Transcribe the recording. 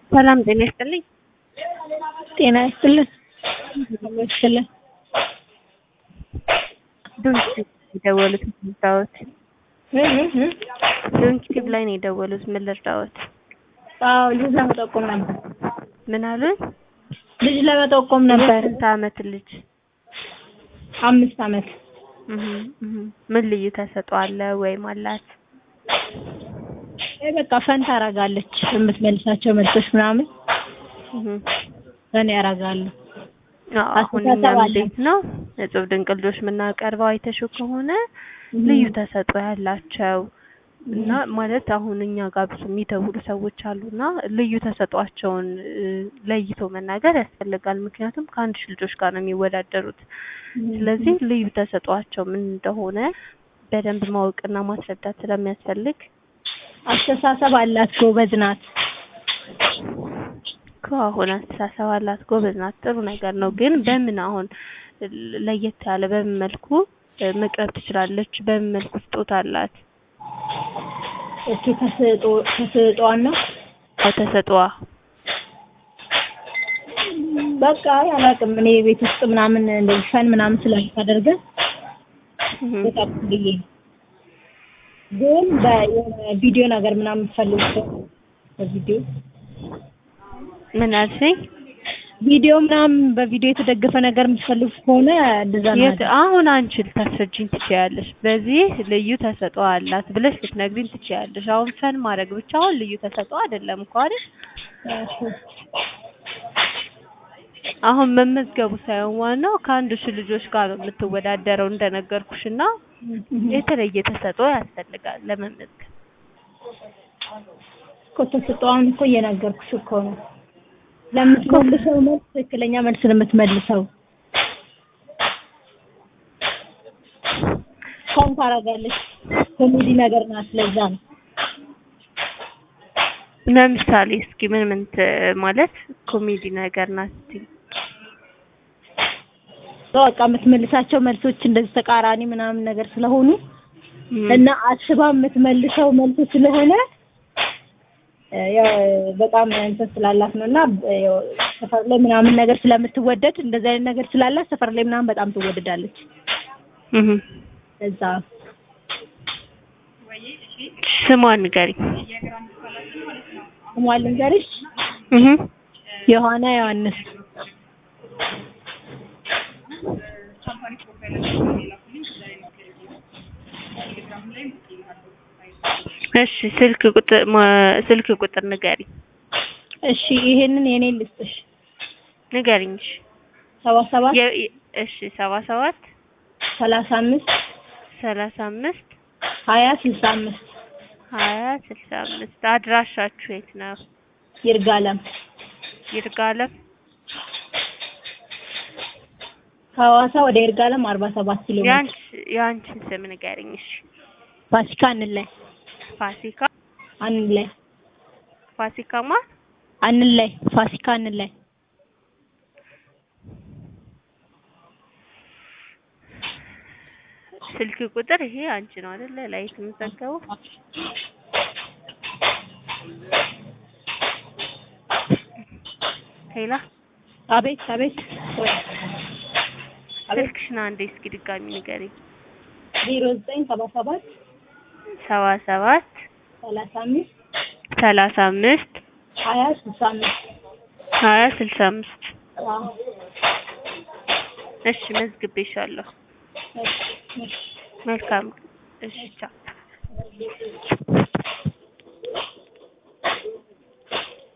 ሰላም ጤና ይስጥልኝ። ጤና ይስጥልን። ይስጥልን። ዶንኪ የደወሉት ምን ልርዳዎት? ዶንኪ ቲቭ ላይ ነው የደወሉት ምን ልርዳዎት? አዎ ልጅ ለመጠቆም ነበር። ምን አሉኝ? ልጅ ለመጠቆም ነበር። የስንት አመት ልጅ? አምስት አመት። እህ እህ ምን ልዩ ተሰጥኦ አለ ወይም አላት? አይ በቃ ፈን ታረጋለች የምትመልሳቸው መልሶች ምናምን እህ ፈን ያረጋሉ። አዎ አሁን አስተሳሰብ እኛም አላት። እንዴት ነው እጹብ ድንቅ ልጆች የምናቀርበው አይተሽው ከሆነ ልዩ ተሰጥኦ ያላቸው እና ማለት አሁን እኛ ጋር ብዙ የሚደውሉ ሰዎች አሉና ልዩ ተሰጧቸውን ለይቶ መናገር ያስፈልጋል። ምክንያቱም ከአንድ ሺህ ልጆች ጋር ነው የሚወዳደሩት። ስለዚህ ልዩ ተሰጧቸው ምን እንደሆነ በደንብ ማወቅና ማስረዳት ስለሚያስፈልግ አስተሳሰብ አላት፣ ጎበዝ ናት። ከአሁን አስተሳሰብ አላት፣ ጎበዝ ናት፣ ጥሩ ነገር ነው። ግን በምን አሁን ለየት ያለ በምን መልኩ መቅረብ ትችላለች? በምን መልኩ ስጦታ አላት? እሱ ተሰጦ ተሰጧን ነው አዎ ተሰጥኦዋ በቃ አላውቅም። እኔ ቤት ውስጥ ምናምን እንደዚህ ፈን ምናምን ስለምታደርገን እህ በጣም ብዬ ነው። ግን በቪዲዮ ነገር ምናምን የምትፈልጉ ሰው በቪዲዮ ምን አልሽኝ? ቪዲዮ ምናምን በቪዲዮ የተደገፈ ነገር የምትፈልጉ ከሆነ እንደዛ የት ነው። አሁን አንቺ ልታስረጂኝ ትችያለሽ። በዚህ ልዩ ተሰጥኦ አላት ብለሽ ልትነግሪኝ ትችያለሽ። አሁን ፈን ማድረግ ብቻ አሁን ልዩ ተሰጥኦ አይደለም እኮ አይደል? አሁን መመዝገቡ ሳይሆን ዋናው ከአንድ ሺህ ልጆች ጋር ነው የምትወዳደረው እንደነገርኩሽ እና የተለየ ተሰጥኦ ያስፈልጋል ለመመዝገብ። እኮ ተሰጧን እኮ እየነገርኩሽ እኮ ነው። ለምትመልሰው መልስ ትክክለኛ መልስ ነው የምትመልሰው። ፈን ታደርጋለች። ኮሜዲ ነገር ናት። ለዛ ነው ለምሳሌ እስኪ ምን ምን ት- ማለት ኮሜዲ ነገር ናት ስትይ? በቃ የምትመልሳቸው መልሶች እንደዚህ ተቃራኒ ምናምን ነገር ስለሆኑ እም፣ እና አስባ የምትመልሰው መልስ ስለሆነ እ፣ ያው በጣም እንትን ስላላት ነው እና እ፣ ያው ሰፈር ላይ ምናምን ነገር ስለምትወደድ እንደዚህ አይነት ነገር ስላላት ሰፈር ላይ ምናምን በጣም ትወደዳለች። እህ ለዛ ስሟን ንገሪኝ። ስሟን ልንገርሽ፣ እህ ዮሐና ዮሐንስ እሺ ስልክ ቁጥር ማ- ስልክ ቁጥር ንገሪኝ እሺ፣ ይሄንን የኔን ልስጥሽ ንገሪኝ። እሺ ሰባ ሰባት የ- የ- እሺ ሰባ ሰባት ሰላሳ አምስት ሰላሳ አምስት ሀያ ስልሳ አምስት ሀያ ስልሳ አምስት አድራሻችሁ የት ነው? ይርጋለም ይርጋለም ከሐዋሳ ወደ ይርጋለም አርባ ሰባት ኪሎ ሜትር ያንቺ ያንቺን ስም ንገሪኝ። እሺ ፋሲካ አንላይ ፋሲካ አንላይ ፋሲካማ አንላይ ፋሲካ አንላይ ስልክ ቁጥር ይሄ አንቺ ነው አይደለ? ላይ የምትዘገበው ሄላ አቤት አቤት ወይ አቤት ስልክሽን አንዴ እስኪ ድጋሚ ንገሪኝ። ዜሮ ዘጠኝ ሰባ ሰባት ሰባ ሰባት ሰላሳ አምስት ሰላሳ አምስት ሀያ ስልሳ አምስት ሀያ ስልሳ አምስት አዎ እሺ መዝግቤሻለሁ። እሺ እሺ መልካም እሺ ቻው።